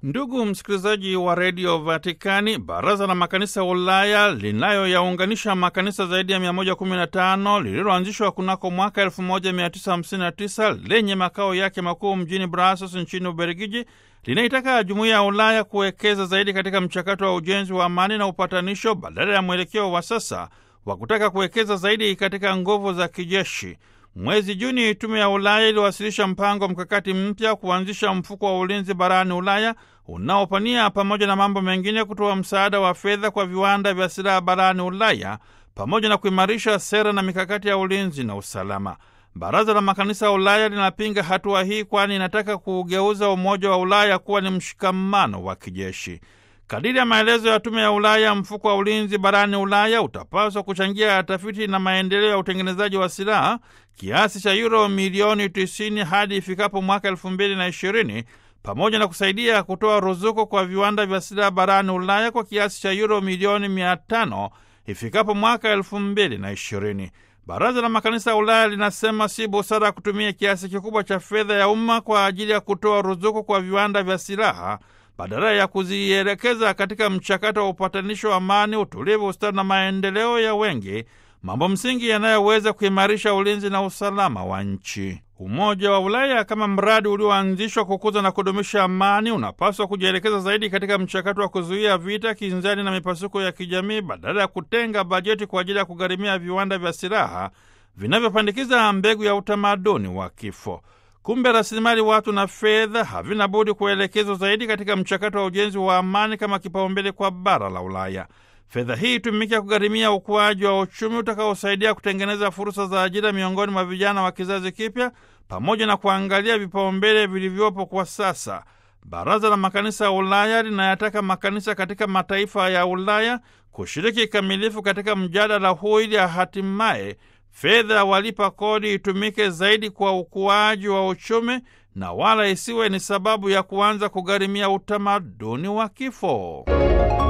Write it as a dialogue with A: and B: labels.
A: Ndugu msikilizaji wa redio Vatikani, baraza la makanisa ya Ulaya linayoyaunganisha makanisa zaidi ya 115 lililoanzishwa kunako mwaka 1959 lenye makao yake makuu mjini Brussels nchini Ubelgiji linaitaka jumuiya ya Ulaya kuwekeza zaidi katika mchakato wa ujenzi wa amani na upatanisho badala ya mwelekeo wa sasa wa kutaka kuwekeza zaidi katika nguvu za kijeshi. Mwezi Juni, tume ya Ulaya iliwasilisha mpango mkakati mpya kuanzisha mfuko wa ulinzi barani Ulaya unaopania pamoja na mambo mengine kutoa msaada wa fedha kwa viwanda vya silaha barani Ulaya pamoja na kuimarisha sera na mikakati ya ulinzi na usalama. Baraza la makanisa ya Ulaya linapinga hatua hii, kwani inataka kuugeuza umoja wa Ulaya kuwa ni mshikamano wa kijeshi. Kadiri ya maelezo ya tume ya Ulaya, mfuko wa ulinzi barani Ulaya utapaswa kuchangia tafiti na maendeleo ya utengenezaji wa silaha kiasi cha yuro milioni 90 hadi ifikapo mwaka elfu mbili na ishirini pamoja na kusaidia kutoa ruzuku kwa viwanda vya silaha barani Ulaya kwa kiasi cha yuro milioni mia tano ifikapo mwaka elfu mbili na ishirini. Baraza la makanisa ya Ulaya linasema si busara kutumia kiasi kikubwa cha fedha ya umma kwa ajili ya kutoa ruzuku kwa viwanda vya silaha badala ya kuzielekeza katika mchakato wa upatanisho wa amani, utulivu, ustawi na maendeleo ya wengi, mambo msingi yanayoweza kuimarisha ulinzi na usalama wa nchi. Umoja wa Ulaya kama mradi ulioanzishwa kukuza na kudumisha amani unapaswa kujielekeza zaidi katika mchakato wa kuzuia vita, kinzani na mipasuko ya kijamii badala ya kutenga bajeti kwa ajili ya kugharimia viwanda vya silaha vinavyopandikiza mbegu ya utamaduni wa kifo. Kumbe rasilimali watu na fedha havina budi kuelekezwa zaidi katika mchakato wa ujenzi wa amani kama kipaumbele kwa bara la Ulaya. Fedha hii itumike kugharimia ukuaji wa uchumi utakaosaidia kutengeneza fursa za ajira miongoni mwa vijana wa kizazi kipya pamoja na kuangalia vipaumbele vilivyopo kwa sasa. Baraza la Makanisa ya Ulaya linayataka makanisa katika mataifa ya Ulaya kushiriki kikamilifu katika mjadala huu ili hatimaye fedha walipa kodi itumike zaidi kwa ukuaji wa uchumi na wala isiwe ni sababu ya kuanza kugharimia utamaduni wa kifo.